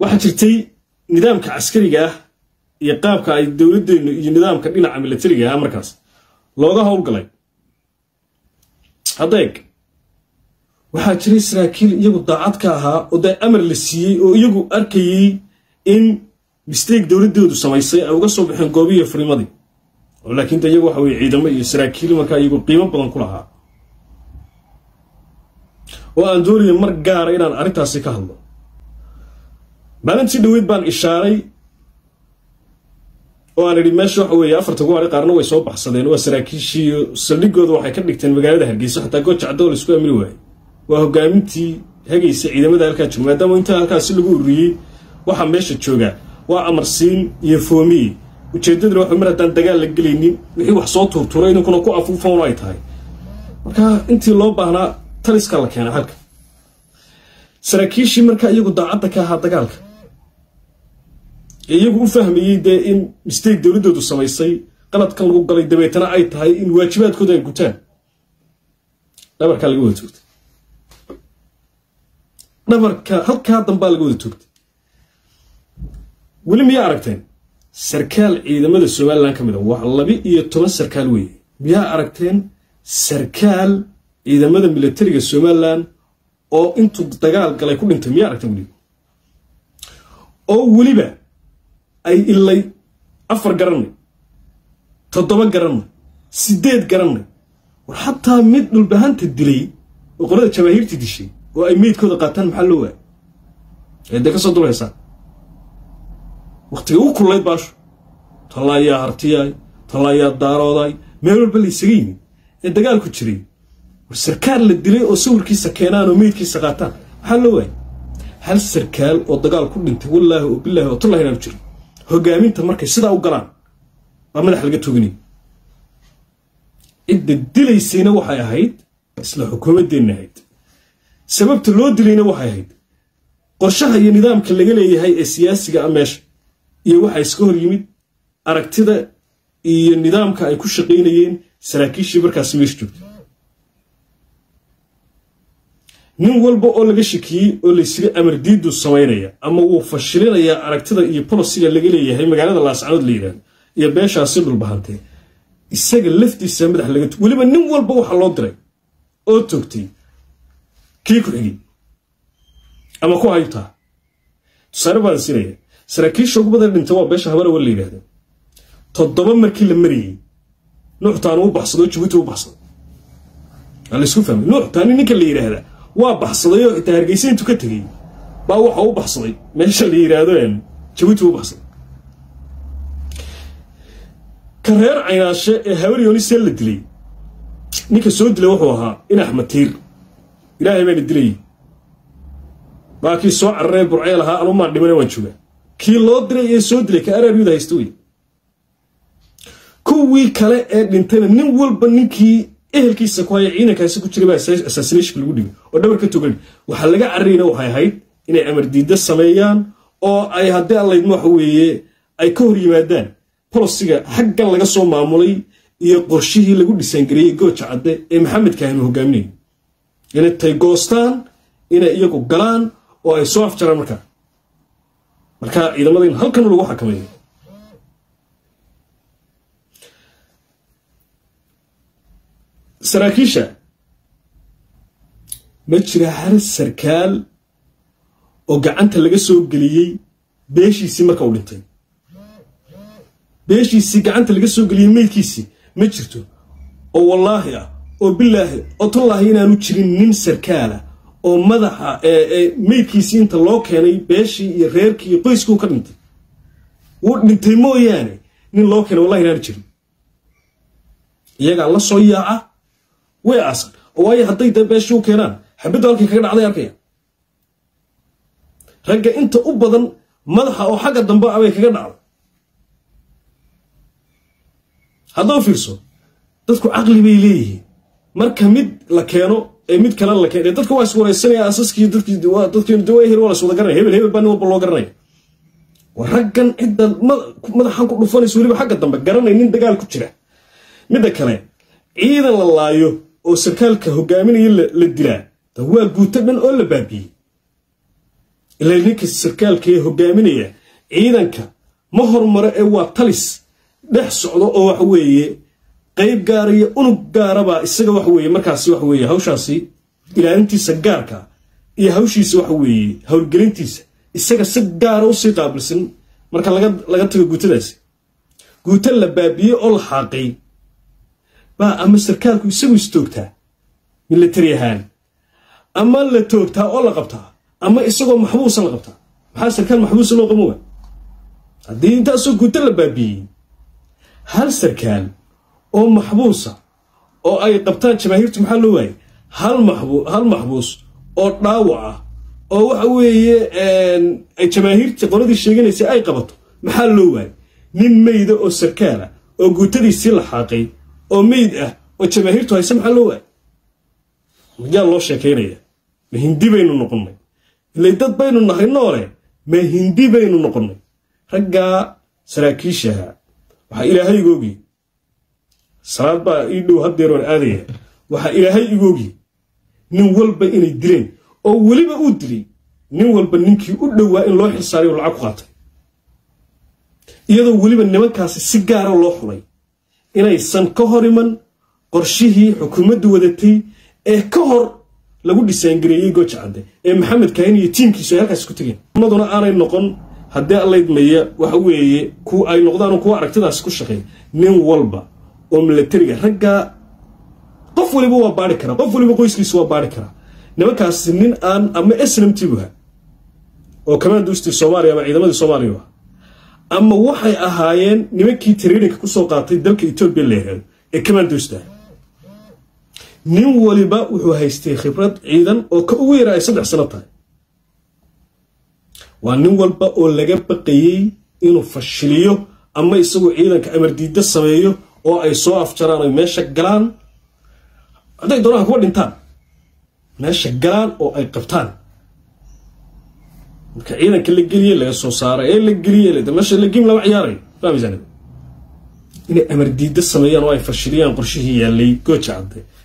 waxaa jirtay nidaamka caskariga ah iyo qaabka ay dowladdeenu iyo nidaamka dhinaca milatariga ah markaas looga howlgalay haddeeg waxaa jiray saraakiil iyagu daacad ka ahaa oo dee amar la siiyey oo iyagu arkayey in mistake dowladdoodu samaysay ay uga soo baxeen goobihiiyo furimadii oo laakiin de iyagu waxa weye ciidamo iyo saraakiil markaa iyagu qiimo badan ku lahaa oo aan doonaya mar gaara inaan arrintaasi ka hadlo maalintii dhaweyd baan ishaaray oo aan idhi meesha waxa weeye afarta guwaari qaarna way soo baxsadeen waa saraakiishiiyo saldhigooda waxay ka dhigteen magaalada hargeysa xataa gooja caddo la isku amri waayey waa hogaamintii hagaysa ciidamada halkaa jooga maadaama intaa halkaasi lagu ururiyey waxaa meesha joogaa waa amarsiin iyo foomiye ujeeddaduna waxa mar haddaan dagaal la gelaynin wixii wax soo tuurturay idinkuna ku afuufan ay tahay marka intii loo baahnaa taliskaa la keenay halka saraakiishii markaa iyagu daacadda ka ahaa dagaalka ee iyagu u fahmayey dee in mistake dowladdoodu samaysay qaladkan lagu galay dabeetana ay tahay in waajibaadkooda ay gutaan dhabarkaa laga wada toogtay dhabarka halkaa dambaa laga wada toogtay weli miyaa aragteen sarkaal ciidamada somalilan ka mid a waa laba iyo toban sarkaal weeye miyaa aragteen sarkaal ciidamada milatariga somalilan oo intuu dagaal galay ku dhintay miyaa aragteen weliba oo weliba ay ilay afar garanay toddoba garanay sideed garanay war xataa mid dhulbahanta dilay oo qolada jamaahiirtii dishay oo ay meydkooda qaataan maxaa loo waaya ee dee ka soo dulhaysaa wakhtiga ugu kullayd baashu tallaayaa hartiyaay tallaayaa daarooday meel walba la ysaga yimid ee dagaalku jiray war sarkaal la dilay oo sawirkiisa keenaan oo meydkiisa qaataan maxaa loo waaya hal sarkaal oo dagaal ku dhintay wallaahi oo bilaahi oo tullahi inaanu jirin hogaaminta markay sidaa u galaan baa madax laga toginay cidda dilaysayna waxay ahayd isla xukuumaddeenna ahayd sababta loo dilayna waxay ahayd qorshaha iyo nidaamka laga leeyahay ee siyaasiga a meesha iyo waxaa iska hor yimid aragtida iyo nidaamka ay ku shaqaynayeen saraakiishii markaasi meesha joogtay nin walba oo laga shakiyey oo laysiri amar diidu samaynaya ama wuu fashilinayaa aragtida iyo bolosiga laga leeyahay magaalada laascanood la yidhahdo iyo beeshaasi dhulbahantee isaga laftiisa madax laga weliba nin walba waxaa loo diray oo toogtay kii ku xigay ama ku haytaa tusaale baan siinaya saraakiisha ugu badan dhinta waa beesha habarawa la yidhahdo toddoba markii la marayey nuuxtaanu u baxsado jabuuti u baxsado waa laysku fahmay nuuxtaani ninka la yidhaahdaa waa baxsaday oo xitaa hargeysa intuu ka tegey baa waxa u baxsaday meesha la yidhaahdo jabuuti u baxsaday ka reer caynaashe ee habaryonisee la dilay ninka soo dilay wuxuu ahaa in axmed tiir ilaahay baana dilayay baa kii soo cararee burceel ahaa anumaan dhimana waan joogaa kii loo diray ee soo dilay ka araaryuda haysta wey kuwii kale ee dhintayna nin walba ninkii ehelkiisa ku haya ciidankaasi ku jiray baa assassination lagu dhigay oo dhabar ka togan waxaa laga cararayna waxay ahayd inay amar diidda sameeyaan oo ay haddii allaydma waxa weeye ay ka hor yimaadaan bolosiga xaggan laga soo maamulay iyo qorshihii lagu dhisaangareeyey gooja cadde ee maxamed kaahinu hogaaminayay inay tay goostaan inay iyagu galaan oo ay soo afjaraan markaa markaa ciidamada in halkan lagu xakameeyo saraakiisha ma jira hal sarkaal oo gacanta laga soo geliyey beeshiisii marka uu dhintay beeshiisii gacanta laga soo geliyey meydkiisii ma jirto oo wallaahi ah oo bilaahi oo tallaahi inaanu jirin nin sarkaala oo madaxa meydkiisii inta loo keenay beeshii iyo reerkii iyo qoyskii u ka dhintay wuu dhintay mooyaane nin loo keenay wallahi inaanu jirin iyagaa la soo yaaca way aasan oo waayo hadday dee beeshii u keenaan xabaddu halkay kaga dhacday arkaya ragga inta u badan madaxa oo xagga dambe ah bay kaga dhacday haddoo fiirso dadku caqli bay leeyihiin marka mid la keeno ee mid kale la keeno dadka waa iswaraysanaya asaskii dadkii dadkii dawaa hel waa la iswada garanaya hebel hebel baa nin walba loo garanaya waa raggan cidda madaxan ku dhufanaysa weliba xagga dambe garanay nin dagaal ku jira midda kale ciidan la laayo oo sarkaalka hogaaminaya la dilaa waa guuto dhan oo la baabiyey ilaa ninka sarkaalka ee hogaaminaya ciidanka ma horumaro ee waa talis dhex socdo oo waxa weeye qayb gaara iyo unug gaarabaa isaga waxa weeye markaasi waxa weeye hawshaasi ilaalintiisa gaarka iyo hawshiisa waxa weeye howlgelintiisa isaga si gaara usii qaabilsan marka laga tago guutadaasi guuto la baabiyey oo la xaaqay baa ama sarkaalku isagu istoogtaa milatari ahaan ama la toogtaa oo la qabtaa ama isagoo maxbuusa la qabtaa maxaa sarkaal maxbuusa loo qamo wa haddii intaasoo guuto la baabiyey hal sarkaal oo maxbuusa oo ay qabtaan jamaahiirtu maxaa loo waayay hal maxbuus oo dhaawac ah oo waxa weeye jamaahiirta qoladii sheeganaysa ay qabato maxaa loo waayay nin meyda oo sarkaala oo guutadiisii la xaaqay oo meyd ah oo jamaahiirtu hayse maxaa loo waayay yaa loo sheekaynaya ma hindi baynu noqonnay ilay dad baynu nahay noole ma hindi baynu noqonnay raggaa saraakiishaha waxaa ilaahay igoogi salaad baa ii dhow haddeer waan aadaya waxaa ilaahay igoogi nin walba inay dileen oo weliba uu dilay nin walba ninkii u dhowaa in loo xilsaaray oo lacag ku qaatay iyadoo weliba nimankaasi si gaara loo xulay inaysan ka hor iman qorshihii xukuumaddu wadatay ee ka hor lagu dhisaangareeyey gooja cadde ee maxamed kaahin iyo tiimkiisu ay halkaasi ku tegeen maduna aanay noqon haddii allaydmaya waxa weeye ku ay noqdaan kuwa aragtidaasi ku shaqeey nin walba oo milatariga raggaa qof waliba waa baari karaa qof waliba qoyskiisa waa baari karaa nimankaasi nin aan ama snamtibuha oo kamaanduustii soomaaliya ama ciidamadii soomaaliya ah ama waxay ahaayeen nimankii tariirinka kusoo qaatay dalka etoobiya la yihahdo ee kamaanduusta nin waliba wuxuu haystay khibrad ciidan oo ka ugu yara ay saddex sano tahay waa nin walba oo laga baqayey inuu fashiliyo ama isagoo ciidanka amardiida sameeyo oo ay soo afjaraan ay meesha galaan hadday doonaan kuwa dhintaan meesha galaan oo ay qabtaan marka ciidanka la geliye laga soo saaray ee la geliye meesha la gim lama ciyaarayo fahmaysaa inay amardiida sameeyaan oo ay fashiliyaan qorshihii yaallay gooja cadde